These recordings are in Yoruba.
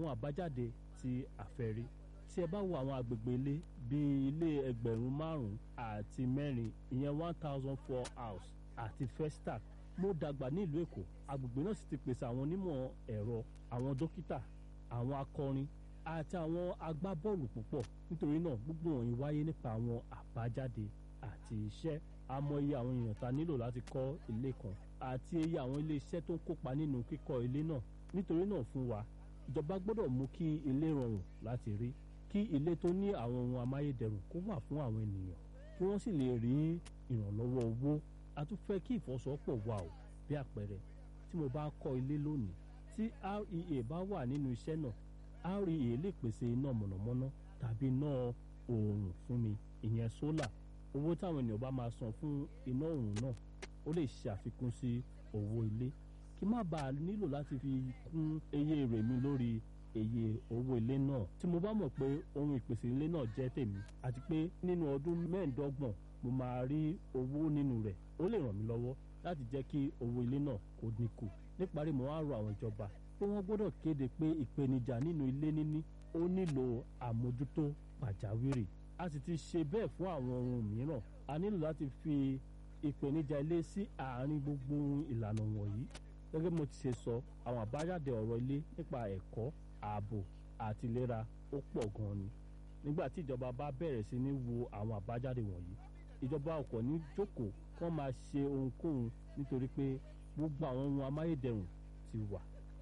àwọn àbájáde tí a fẹ́ rí tí ẹ bá wo àwọn agbègbè ilé bíi ilé ẹgbẹ̀rún márùn-ún àti mẹ́rin ìyẹn one thousand four house àti festac mo dàgbà ní ìlú èkó agbègbè náà sì ti pèsè àwọn onímọ̀ ẹ̀rọ àwọn dókítà àwọn akọrin àti àwọn agbábọ́ọ̀lù púpọ̀ nítorí náà gbogbo wọ̀nyí wáyé nípa àwọn àbájáde àti iṣẹ́ àmọ́ iye àwọn èèyàn ta nílò láti kọ́ ilé kan àti iye àwọn ilé iṣẹ́ tó ń kópa nínú kíkọ́ ilé náà nítorí náà fún wa ìjọba gbọ́dọ̀ mú kí ilé rọrùn láti rí kí ilé tó ní àwọn ohun amáyédẹrùn kó wà fún àwọn ènìyàn kí wọ́n sì lè rí ìrànlọ́wọ́ owó a tún fẹ́ kí ìfọwọ́sowọ́pọ̀ wà o bí àpẹẹrẹ tí mo bá kọ́ ilé lónìí tí rea bá wà nínú iṣẹ́ náà rea lè pèsè iná mọ̀nàmọ́ná tàbí iná oòrùn fún mi ìyẹn sólà owó táwọn ènìyàn bá máa san fún iná oòrùn náà ó lè ṣe àfikún sí owó ilé kí má bàa nílò láti fi kún iye èrè mi lórí iye owó ilé náà tí mo bá mọ̀ pé ohun ìpèsè ilé náà jẹ́ tèmi àti pé nínú ọdún mẹ́ẹ̀ẹ́dọ́gbọ̀n mo máa rí owó nínú rẹ̀ ó lè ràn mí lọ́wọ́ láti jẹ́ kí owó ilé náà kó dínkù níparí mo wá rọ àwọn ìjọba pé wọ́n gbọ́dọ̀ kéde pé ìpèníjà nínú ilé níní ó nílò àmójútó pàjáwìrì a sì ti ṣe bẹ́ẹ̀ fún àwọn ohun mìíràn a nílò láti fi ìpèníjà ilé sí àárín gbogbo ìlànà wọ̀nyí gẹ́gẹ́ mo ti ṣe sọ àwọn àbájáde ọ̀rọ̀ ilé nípa ẹ̀kọ́ ààbò àti ìlera ó pọ̀ gan-an ni nígbà tí ìjọba bá bẹ̀rẹ̀ sí ní wo àwọn àbájáde wọ̀nyí ìjọba ọkọ̀ ní jókòó kán máa ṣe ohunkóhun nítorí pé gbogbo àwọn ohun amáyédẹrùn ti wà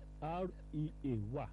rea wà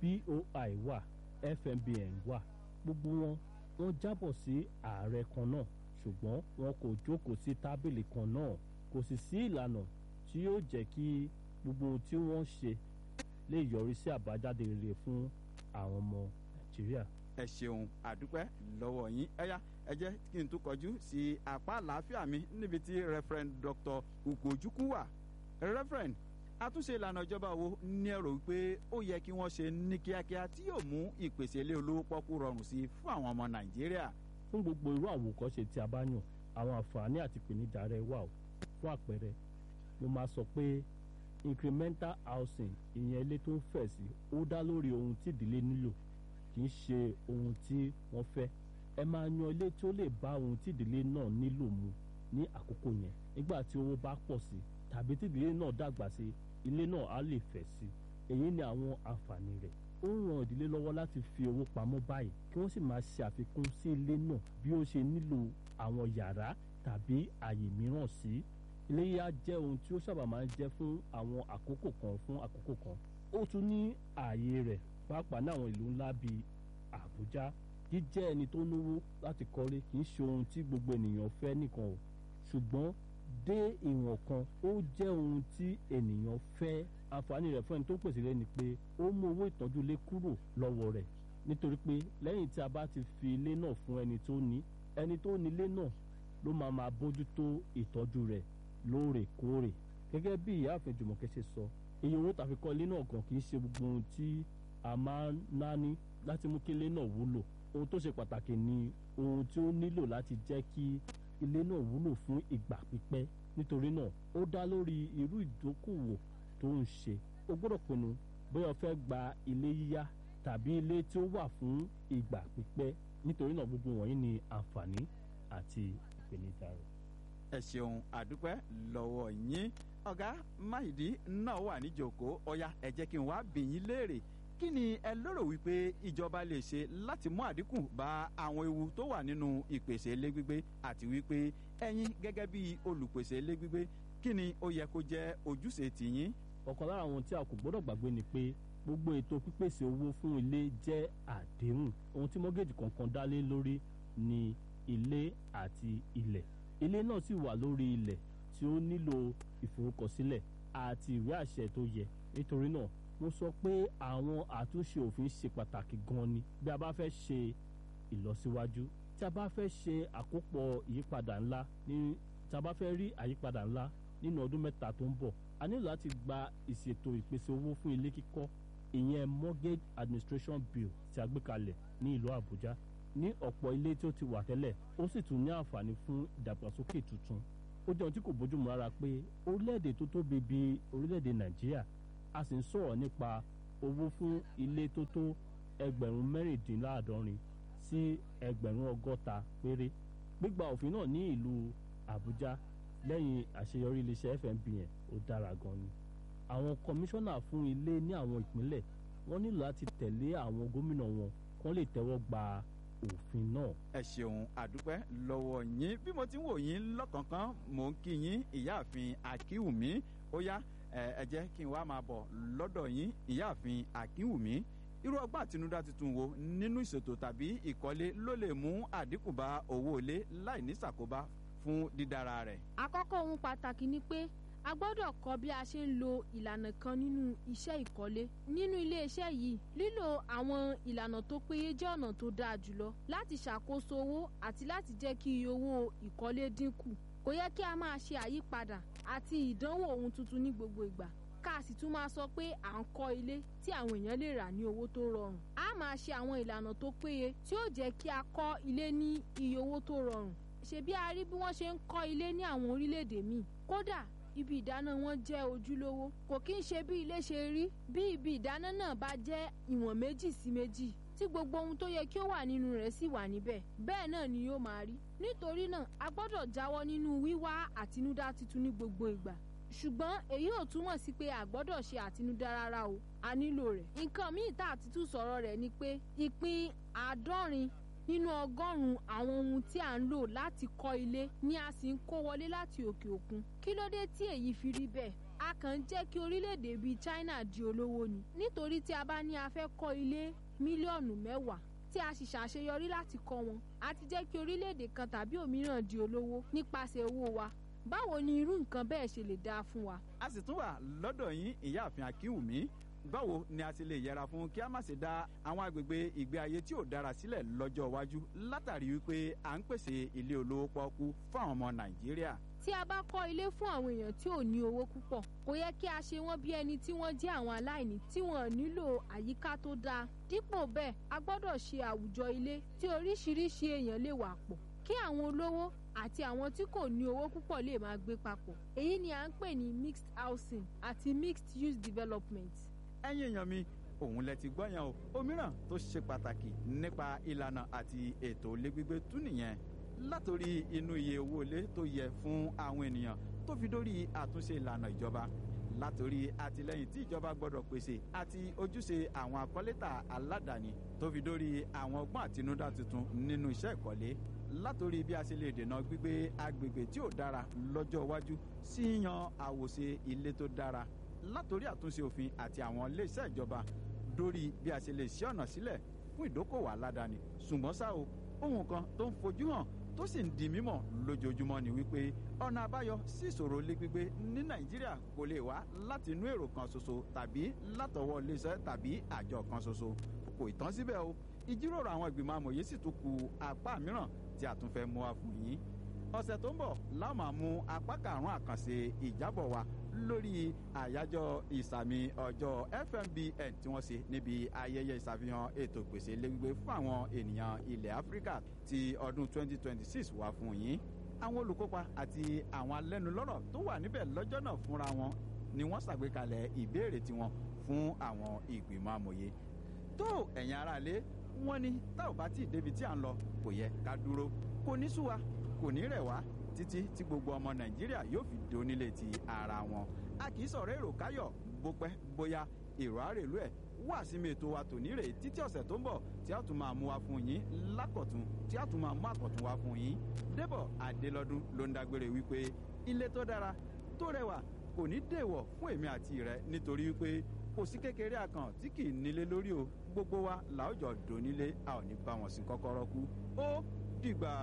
boi wà fmbn wà gbogbo wọn wọ́n jábọ̀ sí ààrẹ kan náà ṣùgbọ́n wọn kò jókòó sí tábìlì kan náà kò sì sí ìlànà tí yóò jẹ́ kí gbogbo ohun tí wọ́n ṣe lè yọrí sí àbájáde rere fún àwọn ọmọ nàìjíríà. ẹ ṣeun àdúpẹ́ lọ́wọ́ yín ẹ̀yà ẹ jẹ́ kí n tún kọjú sí apá àlàáfíà mi níbi tí referent dr ugochukwu wà referent àtúnṣe ìlànà ìjọba wo ní ẹ̀rọ wípé ó yẹ kí wọ́n ṣe ní kíákíá tí yóò mú ìpèsè ilé olówó pọ́kú rọrùn sí i fún àwọn ọmọ nàìjíríà. fún gbogbo irú àwòkọ́ṣe tí a bá yàn àwọn àǹfààní àti ìpèníjà rẹ̀ wà o fún àpẹẹrẹ mo máa sọ pé incremental housing ìyẹn ilé tó ń fẹ̀ sí ó dá lórí ohun tí ìdílé nílò kì í ṣe ohun tí wọ́n fẹ́ ẹ máa yan ilé tí ó lè bá ohun tí ìdílé náà nílò mu ní àkókò yẹn nígbà tí owó bá pọ̀ sí tàbí tí ìdílé náà dàgbà sí ilé náà á lè fẹ̀ sí èyí ni àwọn àǹfààní rẹ̀ ó ń ran ìdílé lọ́wọ́ láti fi owó pamọ́ báyìí kí wọ́n sì máa ṣe àfikún sí ilé náà bí ó ṣe nílò àwọn yàrá tàbí àyè mìíràn sí iléyà jẹ́ ohun tí ó sábà máa ń jẹ́ fún àwọn àkókò kan fún àkókò kan ó tún ní ààyè rẹ̀ pàápàá ní àwọn ìlú ńlá bíi àbújá jíjẹ́ ẹni tó náwó láti kọ́lé kì í ṣe ohun tí gbogbo ènìyàn fẹ́ nìkan o ṣùgbọ́n dé ìwọ̀n kan ó jẹ́ ohun tí ènìyàn fẹ́ àǹfààní rẹ̀ fún ẹni tó pèsè lé ni pé ó mú owó ìtọ́jú ilé kúrò lọ́wọ́ rẹ̀ nítorí pé lẹ́yìn tí a bá ti fi ilé náà fún ẹni tó ní ẹni tó ní ilé náà ló máa máa bójútó ìtọ́jú rẹ̀ lóòrèkóòrè gẹ́gẹ́ bí ìyáàfin jùmọ̀kẹ́ ṣe sọ iye owó tàfi kọ́ ilé náà gan kì í ṣe gbogbo ohun tí a máa ń náání láti mú kí ilé náà wúlò ohun tó ṣe pàtàkì ni ohun tí ó nílò láti jẹ́ kí ilé náà wúlò fún ìgbà pípẹ́ nítorí náà ó dá lórí irú ìdókòwò tó ń ṣe o gbọ́dọ̀ pinnu bóyá o fẹ́ gba ilé yíyá tàbí ilé tí ó wà fún ìgbà pípẹ́ nítorí náà gbogbo wọ̀nyí ni àǹfààní àti ìpèníjà rẹ̀. ẹ ṣeun àdúpẹ́ lọ́wọ́ yín ọ̀gá máìdí náà wà níjòkó ọ̀ya ẹ jẹ́ kí n wá bì yín léèrè kí ni ẹ lérò wípé ìjọba lè ṣe láti mú àdínkù bá àwọn ewu tó wà nínú ìpèsè ilé gbígbé àti wípé ẹ̀yin gẹ́gẹ́ bí olùpèsè ilé gbígbé kí ni ó yẹ kó jẹ́ ojúṣe tìyín. ọ̀kan lára àwọn tí a kò gbọ́dọ̀ gbàgbé ni pé gbogbo ètò pípèsè owó fún ilé jẹ́ àdéhùn ohun tí mọ́gẹ́jì kọ̀ọ̀kan dá lé lórí ni ilé àti ilẹ̀ ilé náà sì wà lórí ilẹ̀ tí ó nílò ìforúkọsílẹ̀ àti ìwé àṣẹ tó yẹ nítorí náà mo sọ pé àwọn àtúnṣe òfin ṣe pàtàkì gan ni bí a bá fẹ́ ṣe ìlọsíwájú tí a bá fẹ́ ṣe àkópọ̀ ìyípadà ńlá ní tí a bá fẹ́ rí àyípadà ńlá nínú ọdún mẹ́ta tó ń bọ̀ a nílò láti gba ìṣètò ìpèsè owó fún ilé kíkọ́ ìyẹn mortgage administration bill tí a gbé kalẹ̀ ní ìlú àbújá ní ọ̀pọ̀ ilé tí ó ti wà tẹ́lẹ̀ ó sì tún ní àǹfààní fún ìdàgbàsókè tuntun ó jẹ́ ohun tí kò bójúmu rárá pé orílẹ̀-èdè tó tóbi bíi orílẹ̀-èdè nàìjíríà a sì ń sọ̀rọ̀ nípa owó fún ilé tó tó ẹgbẹ̀rún mẹ́rìndínláàádọ́rin sí ẹgbẹ̀rún ọgọ́ta péré gbígba òfin náà ní ìlú àbújá lẹ́yìn àṣeyọrí iléeṣẹ́ fmbn ó dára gan ni àwọn kọmíṣánná fún ilé ní àwọn ìpínlẹ̀ wọ́n nílò láti tẹ̀lé àwọn gómìnà wọn kán lè tẹ́wọ́ gba òfin náà. ẹ ṣeun àdúpẹ́ lọ́wọ́ yín bí mo ti ń wò yín lọ́kànkán mò ń kí yín ìyáàfin akínwùmí ó yá ẹ jẹ́ kí n wá máa bọ̀ lọ́dọ̀ yín ìyáàfin akínwùmí irú ọgbọ́n àtinúdá tuntun wo nínú ìṣètò tàbí ìkọ́lé ló lè mú àdínkù bá owó ilé láì ní ṣàkóbá fún dídára rẹ̀. àkọ́kọ́ ohun pàtàkì ni pé a gbọ́dọ̀ kọ́ bí a ṣe ń lo ìlànà kan nínú iṣẹ́ ìkọ́lé nínú iléeṣẹ́ yìí lílo àwọn ìlànà tó péye jẹ́ ọ̀nà tó dáa jùlọ láti ṣàkóso owó àti láti jẹ́ kí iye owó ìkọ́lé dínkù kò yẹ kí a máa ṣe àyípadà àti ìdánwò ohun tuntun ní gbogbo ìgbà ká sì tún máa sọ pé à ń kọ́ ilé tí àwọn èèyàn lè rà ní owó tó rọrùn a máa ṣe àwọn ìlànà tó péye tí ó jẹ́ kí a kọ́ ilé ní iye owó tó rọrùn ṣebí a rí bí wọ́n ṣe ń kọ́ ilé ní àwọn orílẹ̀-èdè míì kódà ibi ìdáná wọn jẹ́ ojúlówó kò kí ń ṣe bí ilé ṣe rí bí ibi ìdáná náà bá jẹ́ ìwọ̀n méjì sí méjì tí gbogbo ohun tó yẹ kí ó wà nínú rẹ̀ sì wà níbẹ̀ bẹ́ẹ̀ náà ni yóò máa rí nítorí náà a gbọ́dọ̀ jáwọ́ nínú wíwá àtinúdá tuntun ní gbogbo ìgbà ṣùgbọ́n èyí ò túmọ̀ sí pé a gbọ́dọ̀ ṣe àtinúdá rárá o a nílò rẹ̀ nǹkan míì tá àti tún sọ̀rọ̀ rẹ̀ ni pé ìpín àádọ́rin nínú ọgọ́rùn-ún àwọn ohun tí à ń lò láti kọ́ ilé ni a sì ń kó wọlé láti òkè òkun kí ló dé tí èyí fi rí bẹ́ẹ̀ a kàn ń jẹ́ kí orílẹ̀-èdè bíi China di olówó ni nítorí tí a bá ní a fẹ́ kọ́ ilé mílíọ̀nù mẹ́wàá tí a sì ṣàṣeyọrí láti kọ́ wọn a ti jẹ́ kí orílẹ̀-èdè kan tàbí òmíràn di olówó nípasẹ̀ owó wa báwo ni irú nǹkan bẹ́ẹ̀ ṣe lè dáa fún wa. a sì tún wà lọ́dọ̀ yín ìyáàfin akínwùmí báwo ni a ti lè yẹra fún kí a má ṣe dá àwọn agbègbè ìgbé ayé tí ò dára sílẹ̀ lọ́jọ́ iwájú látàrí wípé à ń pèsè ilé olówó pọ́ọ́kú fún àwọn ọmọ nàìjíríà. tí a bá kọ́ ilé fún àwọn èèyàn tí ò ní owó púpọ̀ kò yẹ kí a ṣe wọ́n bí ẹni tí wọ́n jẹ́ àwọn aláìní tí wọ́n nílò àyíká tó dáa dípò bẹ́ẹ̀ a gbọ́dọ̀ ṣe àwùjọ ilé tí oríṣiríṣi èèyàn lè wà pọ̀ kí àwọn olówó àti àwọn tí kò ní owó púpọ̀ lè máa gbé papọ̀ èyí ni à ń pè ní mixed housing àti mixed use development ẹ̀yin èèyàn mi òun lẹ ti gbọ́ yẹn o òmíràn tó ṣe pàtàkì nípa ìlànà àti ètò ilé gbígbé tún nìyẹn látòrí inú iye owó ilé tó yẹ fún àwọn ènìyàn tó fi dórí àtúnṣe ìlànà ìjọba látòrí àtìlẹyìn tí ìjọba gbọdọ̀ pèsè àti ojúṣe àwọn akọ́létà aládàáni tó fi dórí àwọn ọgbọ́n àtinúdá tuntun nínú iṣẹ́ ìkọ́lé látòrí bí a ṣe lè dènà gbígbé agbègbè tí ò dára lọ́jọ́ iwájú sí yíyan àwòṣe ilé tó dára látòrí àtúnṣe òfin àti àwọn iléeṣẹ́ ìjọba dórí bí a ṣe lè ṣí ọ̀nà sílẹ̀ fún ìdókòwò aládàáni ṣùgbọ́n ṣá o ohun kan tó ń fojú hàn tó sì ń di mímọ̀ lójoojúmọ́ ni wípé ọ̀nà àbáyọ sí ìṣòro ilé gbígbé ní nàìjíríà kò lè wá láti inú èrò kan ṣoṣo tàbí látọwọ́ iléeṣẹ́ tàbí àjọ kan ṣoṣo kò ì tán síbẹ̀ o ìjíròrò àwọn ìgbìmọ̀ amòye sì tún ku apá mìíràn tí a tún fẹ́ mú wa fún yín ọ̀sẹ̀ tó ń bọ̀ láwọn máa mú apá karùn-ún àkànṣe ìjábọ̀ wa lórí àyájọ́ ìsàmì ọjọ́ fmbn tí wọ́n ṣe níbi ayẹyẹ ìṣàfihàn ètò ìpèsè ilé gbígbé fún àwọn ènìyàn ilẹ̀ áfíríkà ti ọdún 2026 wá fún yín àwọn olùkópa àti àwọn alẹ́nulọ́rọ̀ tó wà níbẹ̀ lọ́jọ́ náà fúnra wọn ni wọ́n ṣàgbékalẹ̀ ìbéèrè tiwọn fún àwọn ìgbìmọ̀ amòye tó ẹ̀yin aráalé wọ́n ní tá ò bá tí ì débi tí à ń lọ kò yẹ ká dúró kò ní sú wa kò ní rẹ̀ wá títí tí gbogbo ọmọ nàìjíríà yóò fi donílé ti ara wọn a kì í sọ̀rọ̀ èrò káyọ̀ bó pẹ́ bóyá èrò àrèlú ẹ̀ wá sí mi ètò wa tòní rè títí ọ̀sẹ̀ tó ń bọ̀ tí a tún máa mú wa fún yín lákọ̀tún tí a tún máa mú àkọ̀tún wa fún yín débọ̀ adélọ́dún ló ń dágbére wípé ilé tó dára tó rẹwà kò ní dèwọ̀ fún èmi àti rẹ nítorí wípé kò sí kékeré àkàn tí kì í nílé lórí o gbogbo wa làójọ dònílé a ò ní bá wọn sí kọ́kọ́rọ́ kú ó dìgbà.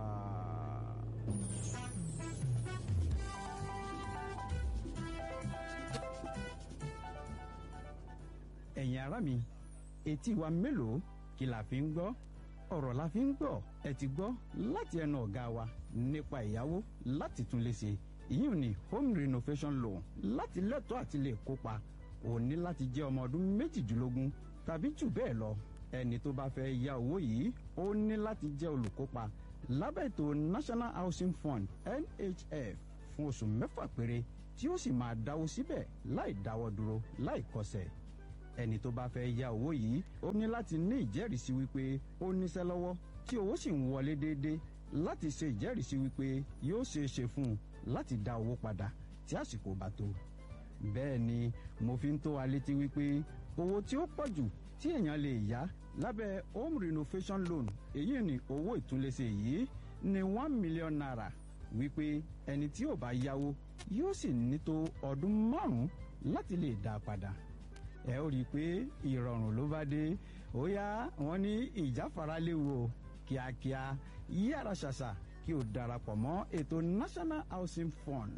ẹ̀yin ará mi etí wa mélòó kí la fi ń gbọ́ ọ̀rọ̀ la fi ń gbọ́ ẹ ti gbọ́ láti ẹnu ọ̀gá wa nípa ìyàwó láti tún lè ṣe ìyún ní home renovation loan láti lẹ́tọ̀ọ́ àti lè kópa ò ní láti jẹ́ ọmọ ọdún méjìdínlógún tàbí jù bẹ́ẹ̀ lọ ẹni tó bá fẹ́ ya owó yìí ó ní láti jẹ́ olùkópa lábẹ́ ètò national housing fund nhf fún oṣù mẹ́fà péré tí ó sì máa dáwó síbẹ̀ láì dáwọ́ dúró láì kọsẹ̀ ẹni tó bá fẹ́ ya owó yìí ó ní láti ní ìjẹ́rìísí wípé ó níṣẹ́ lọ́wọ́ tí owó sì ń wọlé déédéé láti ṣe ìjẹ́rìísí wípé yóò ṣeé ṣe fún un láti dá owó padà tí àsìkò bá tó. bẹ́ẹ̀ ni mo fi ń tó wa létí wípé owó tí ó pọ̀ jù tí èèyàn lè yá lábẹ́ home renovation loan èyí ni owó ìtúnlẹ̀ṣe yìí ní one million naira wípé ẹni tí ò bá yáwó yóò sì ní tó ọdún márùn-ún láti lè dá a padà ẹ ó rí i pé ìrọ̀rùn ló bá dé ó yá wọn ní ìjáfara léwu o kíákíá yára ṣàṣà kí o darapọ̀ mọ́ ètò national housing fund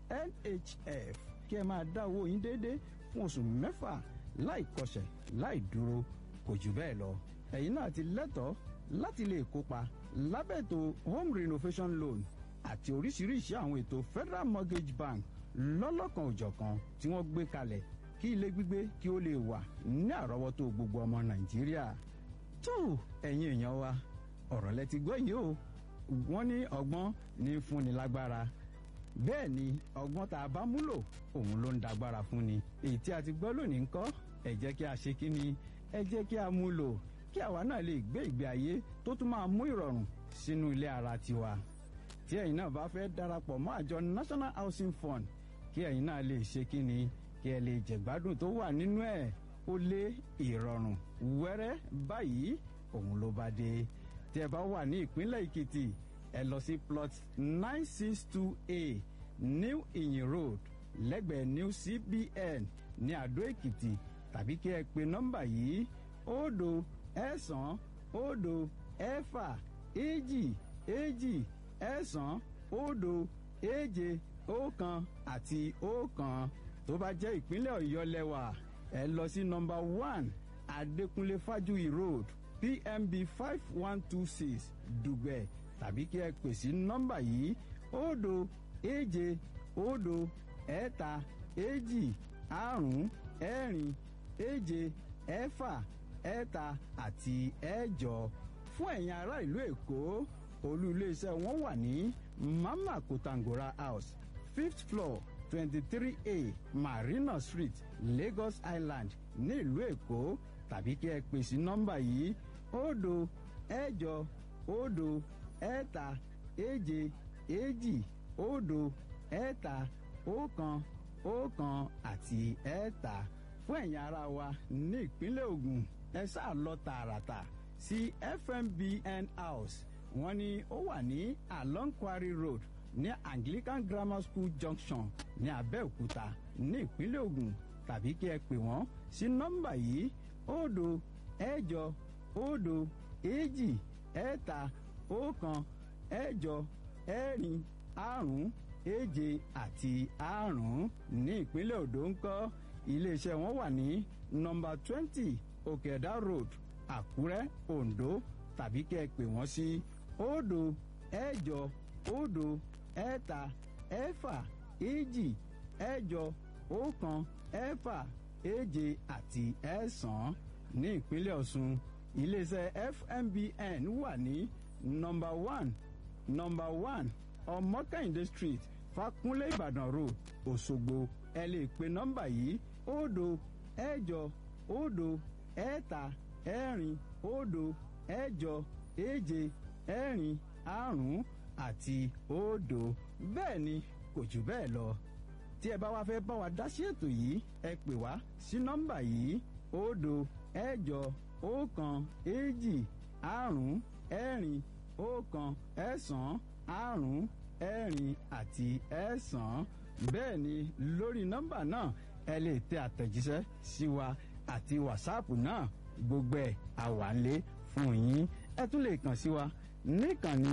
nhf kí ẹ máa dá owó yín déédéé fún oṣù mẹ́fà láì kọsẹ̀ láì dúró kò jù bẹ́ẹ̀ lọ ẹ̀yin náà ti lẹ́tọ̀ọ́ láti lè kópa lábẹ́ ètò home renovation loan àti oríṣiríṣi àwọn ètò federal mortgage bank lọ́lọ́kan òjọ̀kan tí wọ́n gbé kalẹ̀ kí ilé gbígbé kí ó lè wà ní àrọ́wọ́tó gbogbo ọmọ nàìjíríà. tó ẹ̀yin èèyàn wa ọ̀rọ̀ lẹ ti gbọ́ yìí o wọ́n ní ọgbọ́n ní fúnni lágbára bẹ́ẹ̀ ni ọgbọ́n tá a bá múlò òun ló ń dagbára fúnni èyí tí a ti gbọ́ lónìí ńkọ́ ẹ jẹ́ kí a ṣe kí ni ẹ jẹ́ kí a mú lò kí àwa náà lè gbé ìgbé ayé tó tún máa mú ìrọ̀rùn sínú ilé ara tiwa tí ẹ̀yin náà bá fẹ́ darapọ̀ mọ́ àjọ national housing fund kí ẹ̀yin náà lè ṣe kí ni kí ẹ lè jẹ̀gbádùn tó wà nínú ẹ̀ ó lé ìrọ̀rùn wẹ́rẹ́ báyìí òun ló bá dé tí ẹ bá wà ní ìpínlẹ̀ èkìtì ẹ lọ sí plot nine six two a new iyin road lẹ́gbẹ̀ẹ́ new cbn ní àdó èkìtì tàbí kí ẹ pe nọ́mbà yìí òdo ẹ̀sán òdo ẹ̀fà èjì èjì ẹ̀sán òdo èje ọ̀kan àti ọ̀kan tó bá jẹ́ ìpínlẹ̀ ọ̀yọ́ lẹ́wà ẹ lọ sí nọmba one adékúnlé fájúyì road pmb five one two six dùgbẹ̀ tàbí kí ẹ pè sí nọmba yìí òdo èje òdo ẹ̀ta èjì àrún ẹ̀rin èje ẹ̀fà ẹ̀ta àti ẹ̀jọ fún ẹ̀yin ará ìlú èkó olú iléeṣẹ́ wọn wà ní mama kotangora house fifth floor twenty-three a marina street lagos island ní ìlú èkó tàbí kí ẹ pè sí nọ́mbà yìí òdo ẹ̀jọ òdo ẹ̀ta èje èjì òdo ẹ̀ta ọ̀kan ọ̀kan àti ẹ̀ta fún ẹ̀yin ara wa ní ìpínlẹ̀ ogun ẹ sáà lọ tààràtà sí fmbn house wọ́n ní ó wà ní along quarry road ní anglican grammar school junction ní abẹ́òkúta ní ìpínlẹ̀ ogun tàbí kí ẹ pè wọ́n sí nọ́mbà yìí òdo ẹ̀jọ òdo èjì ẹ̀ta ọ̀kan ẹ̀jọ ẹ̀rin àrún èje àti àrún ní ìpínlẹ̀ odò ńkọ́ iléeṣẹ́ wọn wà ní nọ́mbà twenty òkèdá road àkúrẹ́ ondo tàbí kí ẹ pè wọ́n sí òdo ẹ̀jọ òdo ẹ̀ta ẹ̀fà èjì ẹ̀jọ ọ̀kan ẹ̀fà èje àti ẹ̀sán ní ìpínlẹ̀ ọ̀ṣun iléeṣẹ́ fmbn wà ní nọmba one nọmba one ọmọkàyìndé street fakunlé ìbàdàn road òṣogbo ẹ lè pe nọmba yìí òdo ẹ̀jọ òdo ẹ̀ta ẹ̀rin òdo ẹ̀jọ èje ẹ̀rin àrún àti òdo bẹ́ẹ̀ ni kò jù bẹ́ẹ̀ lọ tí ẹ bá wá fẹ́ bá wa dá sí ètò yìí ẹ pè wá sí nọ́mbà yìí òdo ẹ̀jọ ọ̀kan èjì àrún ẹ̀rin ọ̀kan ẹ̀sán àrún ẹ̀rin àti ẹ̀sán bẹ́ẹ̀ ni lórí nọ́mbà náà ẹ lè tẹ àtẹ̀jíṣẹ́ sí wa àti wàsáàpù náà gbogbo ẹ̀ àwálé fún yín ẹ tún lè kàn sí wa níkànnì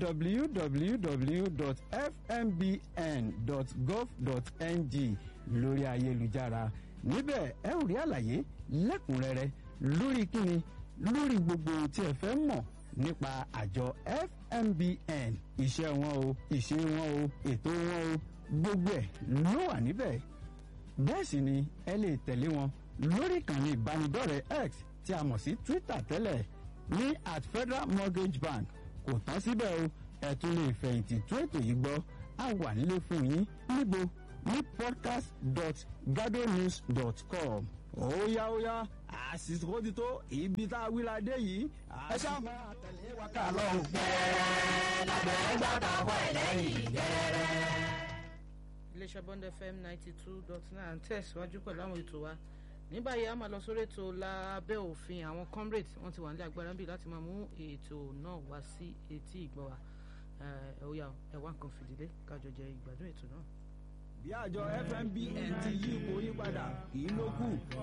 www.fmbn.gov.ng lórí ayélujára níbẹ̀ ẹ ò rí àlàyé lẹ́kùnrẹ́rẹ́ lórí kíni lórí gbogbo tí ẹ fẹ́ mọ̀ nípa àjọ fmbn iṣẹ́ wọn o ìṣe wọn o ètò wọn o gbogbo ẹ̀ ló wà níbẹ̀ bẹ́ẹ̀ sì ni ẹ lè tẹ̀lé wọn lórí ìkànnì ìbánidọ́rẹ̀ẹ́ x tí a mọ̀ sí twitter tẹ́lẹ̀ ní at federal mortgage bank kò tán síbẹ̀ o ẹ tún lè fẹ̀yìntì tó ètò yìí gbọ́ á wà nílé fún yín níbo ní podcast dot gadonews dot com óyá óyá àsìkò ti tó ibi tá a wí la dé yìí. ẹ ṣáà máa tẹ̀lé wa ká lọ. gẹ́rẹ́ lágbẹ̀ẹ́ gbàgbọ́ ọkọ̀ ẹ̀ lẹ́yìn gẹ́rẹ́. iléeṣẹ́ bond fm ninety two dot nine tẹ̀síwájú pẹ̀lú àwọn ètò wa ní báyìí a máa lọ sórí ètò lábẹ́ òfin àwọn comrades wọ́n ti wà nílẹ̀ agbára bíi láti máa mú ètò náà wá sí etí ìgbọ́ wa ẹ̀ ó yá ẹ̀ wá nǹkan fìdílé kájọ jẹ ìgbádùn ètò náà. bí àjọ fmbn ti yí ipò yí padà kì í ló kù